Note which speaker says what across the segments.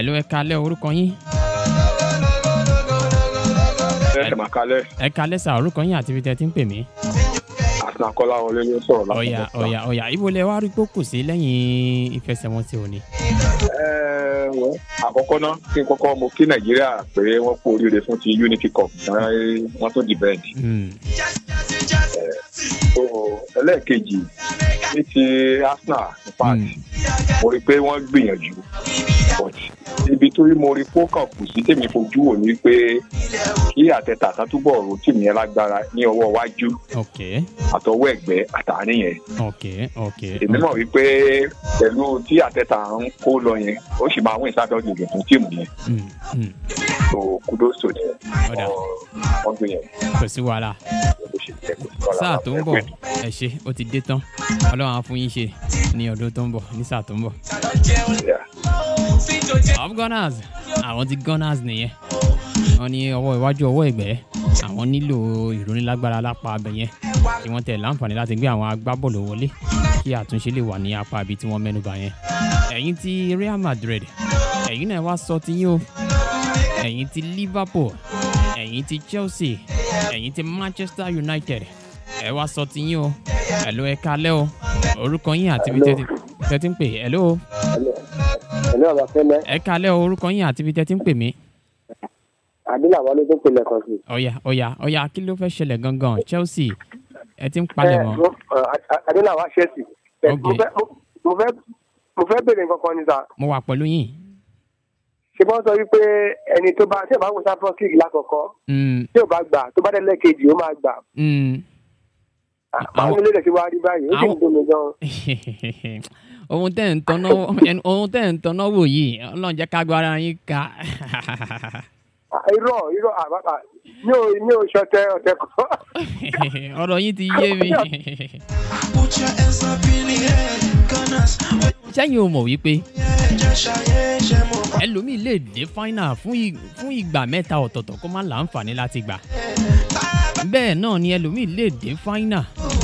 Speaker 1: Hello, ẹ kalẹ́ orúkọ yín.
Speaker 2: ẹ máa kalẹ̀
Speaker 1: Ẹ kalẹ́ sà orúkọ yín àti ibi tẹ́ ti ń pè mí.
Speaker 2: àtìná kọ́lá wọlé ló sọ̀rọ̀ láti
Speaker 1: Ọ̀yà
Speaker 2: Ọ̀tà.
Speaker 1: ọ̀yà ọ̀yà ibo lẹ wá rí pókù sí lẹ́yìn ìfẹsẹ̀wọnsẹ̀ òní.
Speaker 2: Ẹ, wẹ́, àkọ́kọ́ náà kí n kọ́kọ́ mo kí nàìjíríà pé wọ́n kú oríire fún ti unity cup náà wọ́n tó dìbẹ́ǹd.
Speaker 1: Hmm,
Speaker 2: so ẹlẹ́ẹ̀kejì ní ti arsenal in fact
Speaker 1: Mm.
Speaker 2: mo rí i pé wọ́n gbìyànjú but ibi tó rí mo rí fókàn kù sí tèmi fojú wò ní pé kí àtẹ̀tà kan túbọ̀ ro tìmí yẹn lágbára ní ọwọ́ iwájú
Speaker 1: ok
Speaker 2: àtọwọ́ ẹ̀gbẹ́ àtàárín yẹn
Speaker 1: ok ok.
Speaker 2: èmi mọ̀ wípé pẹ̀lú tí àtẹ̀tà ń kó lọ yẹn ó sì máa wín sábẹ́ ọ̀gbìn fún tíìmù yẹn
Speaker 1: Hmm, hmm,
Speaker 2: so kudos to them
Speaker 1: Ọ̀dà.
Speaker 2: wọ́n gbìyànjú
Speaker 1: Kò sí wàhálà.
Speaker 2: bó ṣe jẹ́ kó sí wàhálà.
Speaker 1: Sáà tó ń bọ̀ ẹ ṣe ó ti dé tán. Ọlọ́run á fún yín ṣe ní ọdún tó ń bọ̀ ní sáà tó ń bọ̀.
Speaker 2: Yeah.
Speaker 1: Of Gunners àwọn ti Gunners nìyẹn. Wọ́n ní ọwọ́ iwájú ọwọ́ ẹ̀gbẹ́ àwọn nílò ìrónílágbára lápá abẹ yẹn kí wọ́n tẹ̀ láǹfààní láti gbé àwọn agbábọ́ọ̀lù wọlé kí àtúnṣe lè wà ní apá ibi tí wọ́n mẹ́nuba yẹn. Ẹ̀yin ti Real Madrid ẹ̀yin náà wá sọ ti yín o ẹ̀yin ti Liverpool ẹ̀yin ti Chelsea ẹ̀yin ti Manchester United ẹ wá sọ ti yín o ẹ̀ló ẹ kalẹ́ o orúkọ yín àti ibi tẹ́tí tẹ́tí ń pè ẹ̀ló
Speaker 3: ẹ̀lú ọ̀bà fẹ́lẹ́
Speaker 1: ẹ kalẹ́ o orúkọ yín àti ibi tẹ́tí ń pè mí.
Speaker 3: àdínlà wọlé tó pè lẹ́kọ̀ọ́ sí.
Speaker 1: ọ̀yà ọ̀yà ọ̀yà kí ló fẹ́ ṣẹlẹ̀ gangan Chelsea ẹ ti ń palẹ̀ mọ́.
Speaker 3: àdínlà wá ṣẹ́ẹ̀sì.
Speaker 1: Ok.
Speaker 3: mo fẹ́ mo fẹ́ mo fẹ́ bèrè nǹkan kan ní sà.
Speaker 1: mo wà pẹ̀lú yín.
Speaker 3: ṣé wọ́n sọ wípé ẹni tó bá tí ò bá wò Champions League lákọ̀ọ́kọ́
Speaker 1: Mm,
Speaker 3: tí ò bá gbà tó bá dé lẹ́ẹ̀kejì ó máa gbà.
Speaker 1: mm.
Speaker 3: àwọn
Speaker 1: Àwọn-
Speaker 3: ilé rẹ̀ ti wá rí báyìí ó sì ń
Speaker 1: àwọn-
Speaker 3: dùn mí gan.
Speaker 1: ohun tẹ́ ń tọ́nà ohun tẹ́ ń tọ́nà wò yìí ọlọ́run jẹ́ ká gbára yín ká.
Speaker 3: Ah, irọ́ irọ́ àbábà mi ò mi ò ṣọtẹ ọ̀tẹ̀ kan.
Speaker 1: ọ̀rọ̀ yín ti yé mi.
Speaker 4: Put your hands up in the air, Gunners.
Speaker 1: sẹ́yìn o mọ̀ wípé
Speaker 4: Just ṣayé ṣe mo bá.
Speaker 1: ẹlòmíì lè dé final fún ì- fún ìgbà mẹ́ta ọ̀tọ̀ọ̀tọ̀ kó má láǹfààní láti gbà. bẹ́ẹ̀ náà ni ẹlòmíì lè dé final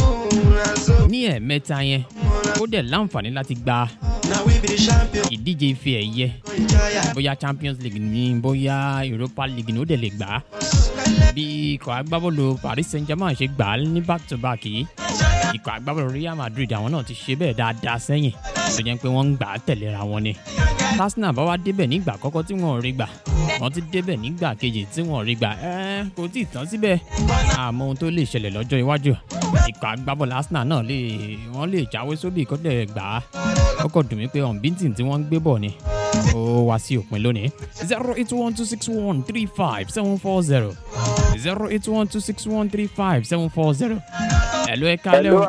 Speaker 1: ní ẹ̀ẹ̀mẹ́ta yẹn kó dẹ̀ láǹfààní láti gba
Speaker 4: Now we be the champion.
Speaker 1: ìdíje ife ẹ̀yẹ
Speaker 4: Enjoy
Speaker 1: bóyá champions league ni bóyá europa league ni ó dẹ̀ lè gbà á bí ikọ̀ agbábọ́ọ̀lù paris saint germain ṣe gbà á ní back to back yìí ikọ̀ agbábọ́ọ̀lù real madrid àwọn náà ti ṣe bẹ́ẹ̀ dáadáa sẹ́yìn tó jẹ́ pé wọ́n ń gbà á tẹ̀léra wọn ni arsenal bá wá débẹ̀ nígbà àkọ́kọ́ tí wọ́n ò rí gbà wọ́n ti débẹ̀ nígbà kejì tí wọ́n ò rí gbà ẹ́ kò tí ì tán síbẹ̀ àmọ́ ohun tó lè ṣẹlẹ̀ lọ́jọ́ iwájú ikọ̀ agbábọ́ọ̀lù arsenal náà lè wọ́n lè jáwé sóbì kó dẹ̀ gbà á ó kò dùn mí pé unbeaten tí wọ́n ń gbé bọ̀ ni ó wá sí òpin lónìí zero eight one two six one three five seven four zero zero eight one two six one three five seven four zero. ẹ̀lú ẹ̀ka lẹ́wọ̀n.